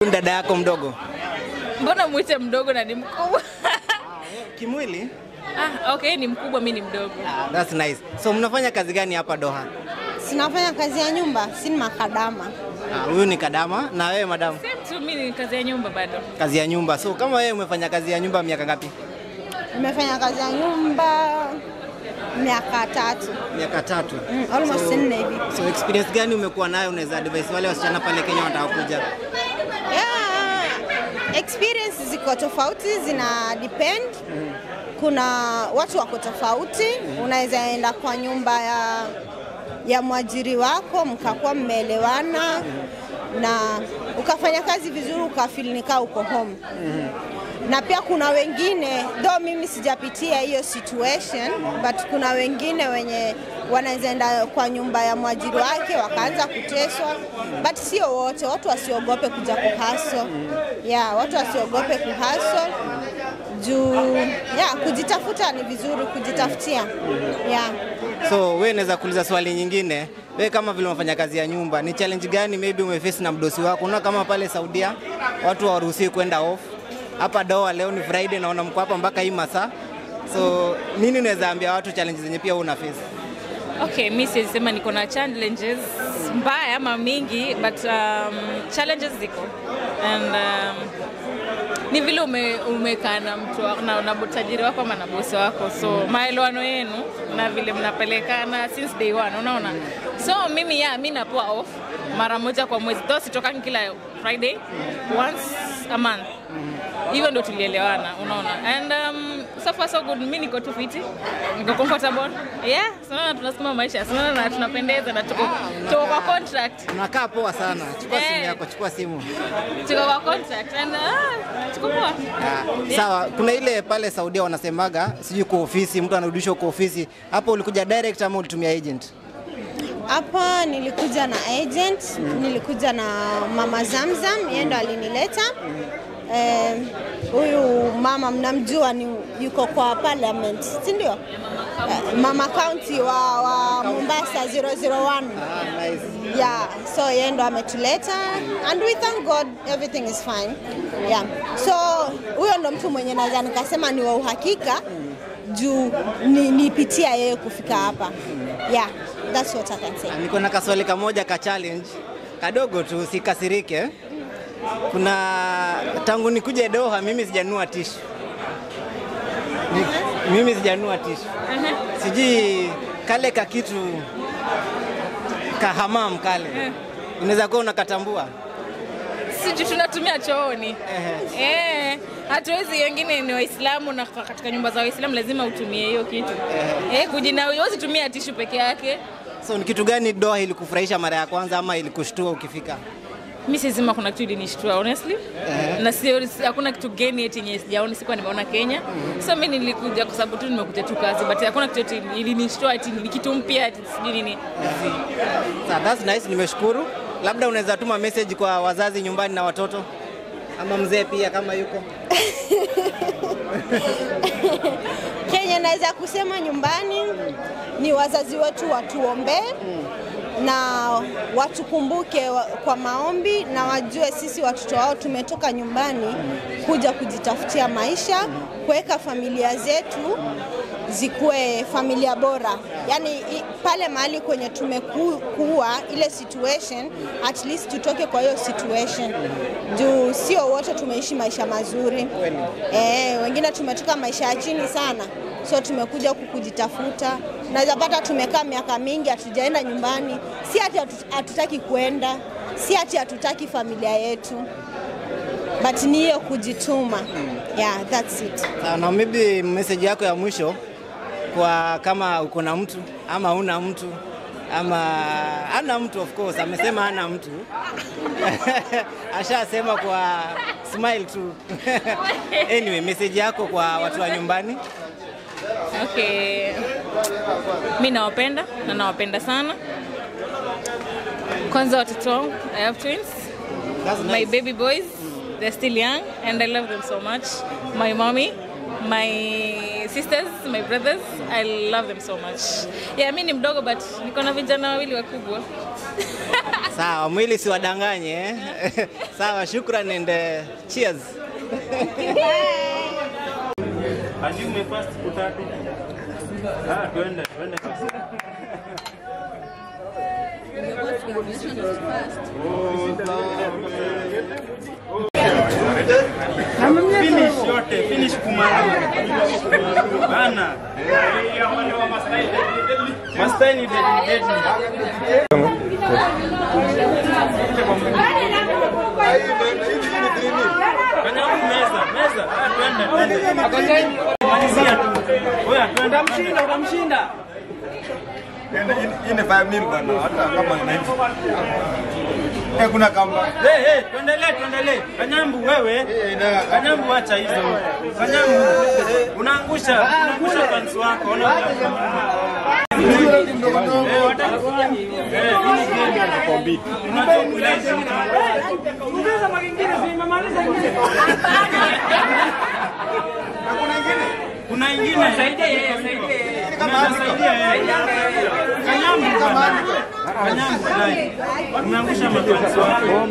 Dada yako mdogo Mbona mwite mdogo na ni mkubwa? kimwili? ah, okay, ni mkubwa, mi ni mdogo. Ah, that's nice. So mnafanya kazi gani hapa Doha? Sinafanya kazi ya nyumba, si ni makadama. Ah, Huyu ni Kadama na wewe madam? Same tu, mi ni kazi ya nyumba bado. Kazi ya nyumba. So kama wewe umefanya kazi ya nyumba miaka ngapi? Nimefanya kazi ya nyumba miaka tatu, Miaka tatu. mm, almost So- nne hivi. So experience gani umekuwa nayo unaweza advise wale wasichana pale Kenya wanataka kuja? Yeah, experience ziko tofauti, zina depend. Kuna watu wako tofauti, unaweza enda kwa nyumba ya ya mwajiri wako mkakuwa mmeelewana na ukafanya kazi vizuri ukafeel nikaa uko home na pia kuna wengine though mimi sijapitia hiyo situation but kuna wengine wenye wanaweza enda kwa nyumba ya mwajiri wake wakaanza kuteswa but sio wote watu wasiogope kuja kuhaso yeah, watu wasiogope kuhaso juu yeah, kujitafuta ni vizuri kujitafutia yeah. So wewe naweza kuuliza swali nyingine. Wewe kama vile unafanya kazi ya nyumba, ni challenge gani maybe umeface na mdosi wako? Unaona kama pale Saudia watu hawaruhusiwi kwenda off. Hapa Doha leo ni Friday naona mko hapa mpaka hii masaa. So nini unaweza ambia watu challenge zenye pia una face? Okay, mi siwezi sema niko na challenges mbaya ama mingi but um, challenges ziko and um, ni vile ume, umekaa na mtu wa- na, na tajiri wako ama na bosi wako, so maelewano yenu na vile mnapelekana since day one, unaona. So mimi ya mi napoa off mara moja kwa mwezi, though sitokangi kila Friday, once a month hivyo ndo tulielewana, unaona. And um, so far so good, mi niko tu fiti, niko comfortable. Yeah, sinaona tunasukuma maisha, sinaona na tunapendeza na tuko, tuko kwa contract. Unakaa poa sana. Chukua simu Eh. yako, chukua simu. Tuko kwa contract and uh, tuko poa. Ah, Sawa, kuna ile pale Saudia wanasemaga sijui kwa ofisi mtu anarudishwa kwa ofisi. Hapo ulikuja direct ama ulitumia agent? Hapa nilikuja na agent, nilikuja na mama Zamzam, yeye ndo alinileta. Eh, Huyu mama mnamjua, ni yuko kwa parliament, si ndio? Eh, mama county wa, wa Mombasa 001. Ah, nice. Yeah, so yeye ndo ametuleta and we thank God everything is fine. Yeah. So huyo ndo mtu mwenye naweza nikasema ni wa uhakika juu ni, nipitia yeye kufika hapa. Yeah, that's what I can say. Ah, Niko na kaswali kamoja ka challenge kadogo tu, sikasirike. Kuna tangu nikuje Doha mimi sijanunua tishu. Ni, mimi sijanunua tishu. Sijui kale ka kitu kahamam kale. Unaweza kuwa unakatambua. Sisi tunatumia chooni. Eh, hatuwezi wengine ni Waislamu na kwa- katika nyumba za Waislamu lazima utumie hiyo kitu. Eh, kujina huwezi tumia tishu peke yake. So ni kitu gani Doha ilikufurahisha mara ya kwanza ama ilikushtua ukifika? Mi sizima kuna kitu ilinishtua honestly. Na sio si- hakuna kitu geni eti yenye sijaona sikuwa nimeona Kenya. So mi nilikuja kwa sababu tu nimekuja tu kazi but hakuna kitu eti ilinishtua eti ni kitu mpya eti sijui nini. Sa, that's nice, nimeshukuru. Labda unaweza tuma message kwa wazazi nyumbani na watoto ama mzee pia kama yuko. Kenya naweza kusema nyumbani ni wazazi wetu watuombee na watukumbuke wa- kwa maombi na wajue sisi watoto wao tumetoka nyumbani kuja kujitafutia maisha, kuweka familia zetu zikuwe familia bora. Yaani i- pale mahali kwenye tumekuwa ile situation, at least tutoke kwa hiyo situation, juu sio wote tumeishi maisha mazuri. Eh, wengine tumetoka maisha ya chini sana, so tumekuja huku kujitafuta. Naweza pata tumekaa miaka mingi hatujaenda nyumbani, si ati hatu- hatutaki kwenda, si ati hatutaki familia yetu, but ni hiyo kujituma. Yeah, that's it. Sawa, na maybe message yako ya mwisho kwa kama uko na mtu ama una mtu ama ana mtu of course, amesema ana mtu ashasema kwa smile tu anyway, message yako kwa watu wa nyumbani. Okay. Mi nawapenda na nawapenda sana. Kwanza watoto wangu, I have twins. That's My nice. baby boys, they're still young and I love them so much. My mommy, my sisters, my brothers, I love them so much. Yeah, mi ni mdogo but niko na vijana wawili wakubwa. Sawa, mwili siwadanganye eh? Sawa, shukran and uh, cheers. Hadi umefast siku tatu. Ah, twende, twende basi. Finish yote, finish kumaliza. Bana. Mastai ni deadly deadly. Kanyamu meza, meza. Ah, twende, twende. Malizia tu. Oya, twende. Utamshinda, utamshinda. Hii ni 5 mil bwana, hata kama ni 90. Eh, kuna kamba. Hey, hey, tuendelee, tuendelee. Kanyambu wewe. Kanyambu acha hizo. Kanyambu unaangusha, unaangusha fans wako. Ona. Eh, wataka Eh, hii ni game kwa beat. Unajua kulezi. Kuna ingine. Saidia yeye, saidia yeye. Saidia yeye. Kanyambu bwana. Kanyambu dai. Umeangusha mafans wako.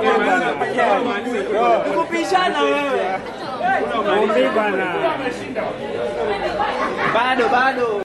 Kupishana wewe. Bado bado.